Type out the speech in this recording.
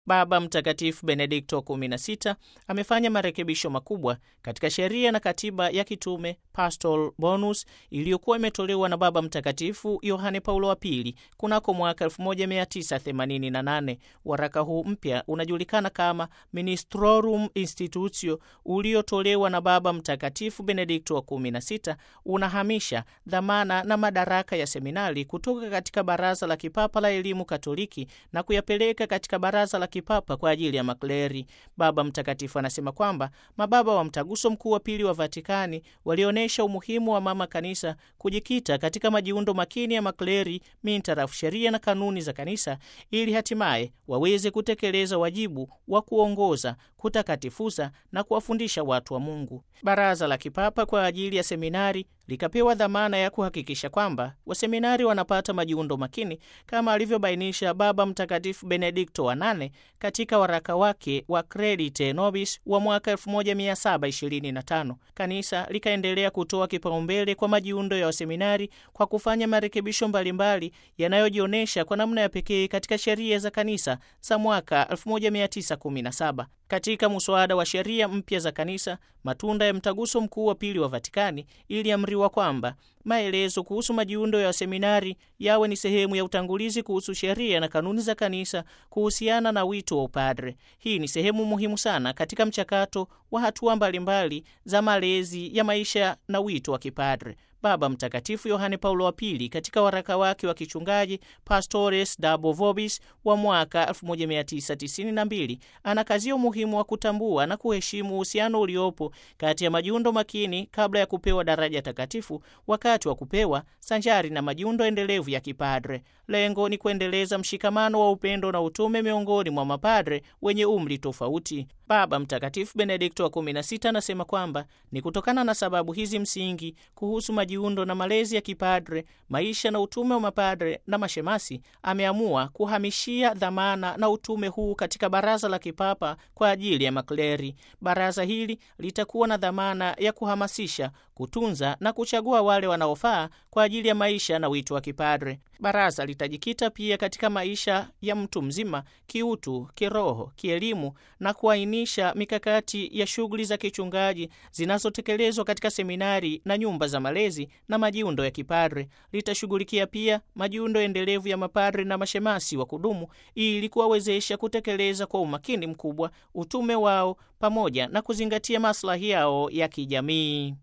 Baba Mtakatifu Benedikto wa 16 amefanya marekebisho makubwa katika sheria na katiba ya kitume Pastoral Bonus iliyokuwa imetolewa na Baba Mtakatifu Yohane Paulo wa Pili kunako mwaka 1988. Waraka huu mpya unajulikana kama Ministrorum Institutio uliotolewa na Baba Mtakatifu Benedikto wa 16 unahamisha dhamana na madaraka ya seminari kutoka katika Baraza la Kipapa la Elimu Katoliki na kuyapeleka katika Baraza la Kipapa kwa ajili ya makleri. Baba Mtakatifu anasema kwamba mababa wa Mtaguso Mkuu wa Pili wa Vatikani walionyesha umuhimu wa Mama Kanisa kujikita katika majiundo makini ya makleri mintarafu sheria na kanuni za Kanisa ili hatimaye waweze kutekeleza wajibu wa kuongoza, kutakatifuza na kuwafundisha watu wa Mungu. Baraza la Kipapa kwa ajili ya seminari likapewa dhamana ya kuhakikisha kwamba waseminari wanapata majiundo makini kama alivyobainisha Baba Mtakatifu Benedikto wa nane katika waraka wake wa Credite Nobis wa mwaka 1725. Kanisa likaendelea kutoa kipaumbele kwa majiundo ya waseminari kwa kufanya marekebisho mbalimbali yanayojionyesha kwa namna ya pekee katika sheria za kanisa za mwaka 1917. Katika muswada wa sheria mpya za kanisa, matunda ya mtaguso mkuu wa pili wa Vatikani, iliamriwa kwamba maelezo kuhusu majiundo ya waseminari yawe ni sehemu ya utangulizi kuhusu sheria na kanuni za kanisa kuhusiana na wito wa upadre. Hii ni sehemu muhimu sana katika mchakato wa hatua mbalimbali za malezi ya maisha na wito wa kipadre. Baba Mtakatifu Yohane Paulo wa Pili katika waraka wake wa kichungaji Pastores Dabo Vobis wa mwaka 1992 anakazia umuhimu wa kutambua na kuheshimu uhusiano uliopo kati ya majiundo makini kabla ya kupewa daraja takatifu, wakati wa kupewa, sanjari na majiundo endelevu ya kipadre. Lengo ni kuendeleza mshikamano wa upendo na utume miongoni mwa mapadre wenye umri tofauti. Baba Mtakatifu Benedikto wa 16 anasema kwamba ni kutokana na sababu hizi msingi kuhusu majiundo na malezi ya kipadre, maisha na utume wa mapadre na mashemasi, ameamua kuhamishia dhamana na utume huu katika Baraza la Kipapa kwa ajili ya makleri. Baraza hili litakuwa na dhamana ya kuhamasisha, kutunza na kuchagua wale wanaofaa kwa ajili ya maisha na wito wa kipadre. Baraza litajikita pia katika maisha ya mtu mzima kiutu, kiroho, kielimu na kuainisha mikakati ya shughuli za kichungaji zinazotekelezwa katika seminari na nyumba za malezi na majiundo ya kipadre. Litashughulikia pia majiundo endelevu ya mapadre na mashemasi wa kudumu ili kuwawezesha kutekeleza kwa umakini mkubwa utume wao pamoja na kuzingatia maslahi yao ya kijamii.